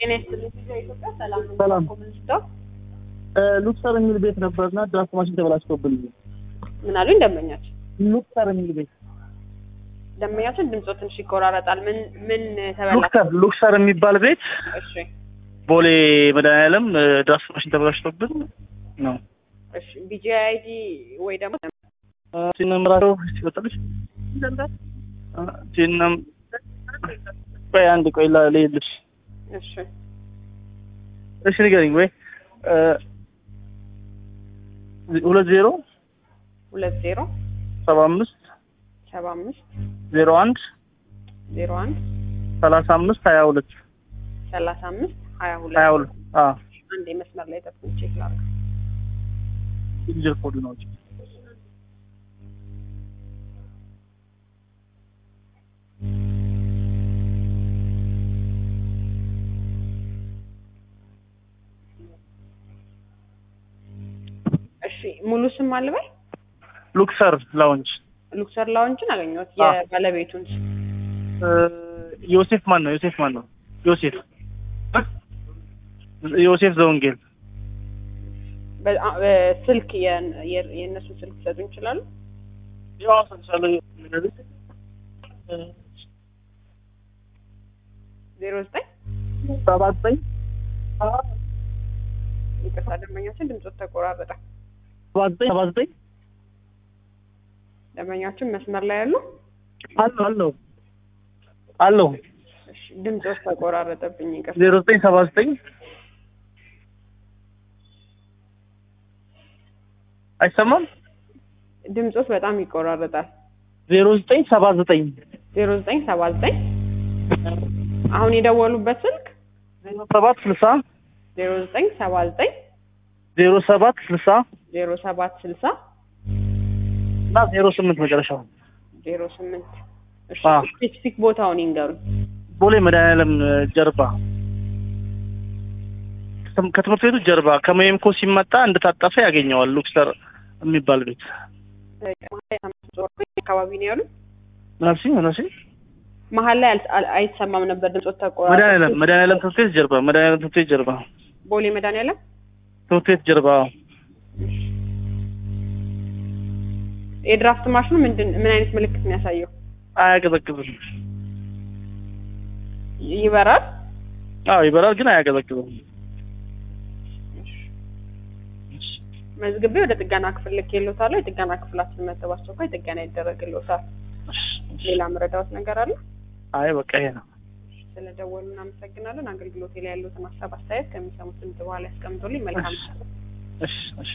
ጤና ይስጥልኝ። ቪዛ ኢትዮጵያ ሰላም ነው። ሰላም። ኮሚኒስታው ሉክሰር የሚል ቤት ነበርና ድራፍት ማሽን ተበላሽቶብን ምን አሉኝ? ደንበኛችን ሉክሰር የሚል ቤት ደንበኛችን ድምጾ ትንሽ ይቆራረጣል። ምን ምን ተበላሽ? ሉክሰር ሉክሰር የሚባል ቤት እሺ ቦሌ መድኃኒዓለም ድራፍት ማሽን ተበላሽቶብን ነው። እሺ ቢጂ አይዲ ወይ ደግሞ ሲነምራቸው ሲወጣልሽ ሲነም ቆይ አንድ ቆይ ላ- ልሄድልሽ እሺ እሺ ንገሪኝ ወይ እ፣ ሁለት ዜሮ ሁለት ዜሮ ሰባ አምስት ሰባ አምስት ዜሮ አንድ ዜሮ አንድ ሰላሳ አምስት ሀያ ሁለት ሰላሳ አምስት ሀያ ሀያ ሁለት ሁለት አዎ አንድ የመስመር ላይ ጠብቁኝ ቼክ ላድርግ። ኢንጀር ኮድ ነው እሺ ሙሉ ስም አልበል ሉክሰር ላውንጅ ሉክሰር ላውንጅን አገኘሁት። አዎ። የባለቤቱን ስም እ፣ ዮሴፍ ማን ነው ዮሴፍ ማን ነው ዮሴፍ ዮሴፍ ዘወንጌል በ- አ- በ- ስልክ የን- የ- የእነሱን ስልክ ሊሰጡኝ ይችላሉ? ዜሮ ዘጠኝ ሰባ ዘጠኝ ይቅርታ ደንበኛችን ድምፆት ተቆራረጠ። ሰባ ዘጠኝ ሰባ ዘጠኝ ደንበኛችን መስመር ላይ ያሉ አለው አለው አለው እሺ፣ ድምፆት ተቆራረጠብኝ። ይቅርታ ዜሮ ዘጠኝ ሰባ ዘጠኝ አይሰማም ድምፆት በጣም ይቆራረጣል። ዜሮ ዘጠኝ ሰባ ዘጠኝ ዜሮ ዘጠኝ ሰባ ዘጠኝ አሁን የደወሉበት ስልክ ዜሮ ሰባት ስልሳ ዜሮ ዘጠኝ ሰባ ዘጠኝ ዜሮ ሰባት ስልሳ ዜሮ ሰባት ስልሳ እና ዜሮ ስምንት መጨረሻው ዜሮ ስምንት እሺ አዎ። ስፔሲፊክ ቦታውን ይንገሩኝ። ቦሌ መድኃኒዓለም ጀርባ ከትም- ከትምህርት ቤቱ ጀርባ ከመይምኮ ሲመጣ እንደታጠፈ ያገኘዋል ሉክሰር የሚባል ቤት አካባቢ ነው ያሉ ምናልሽ ምናልሽ መሀል ላይ አል- አል- አይሰማም ነበር ድምፆት ተቆራረጠ። መድኃኒዓለም መድኃኒዓለም ትምህርት ቤት ጀርባ መድኃኒዓለም ትምህርት ቤት ጀርባ ቦሌ መድኃኒዓለም ትምህርት ቤት ጀርባ የድራፍት ማሽኑ ምንድን ምን አይነት ምልክት ነው ያሳየው? አያቀዘቅዝም ይበራል። አዎ ይበራል ግን አያቀዘቅዝም መዝግቤ ወደ ጥገና ክፍል ልኬልዎታለሁ። የጥገና ክፍላችን መጥተው እኮ የጥገና ይደረግልዎታል። ሌላ መረዳዎት ነገር አለ? አይ በቃ ይሄ ነው ስለደወሉ እናመሰግናለን። አገልግሎቴ ላይ ያሉትን ሀሳብ አስተያየት ከሚሰሙት ድምጽ በኋላ ያስቀምጡልኝ። መልካም እሺ እሺ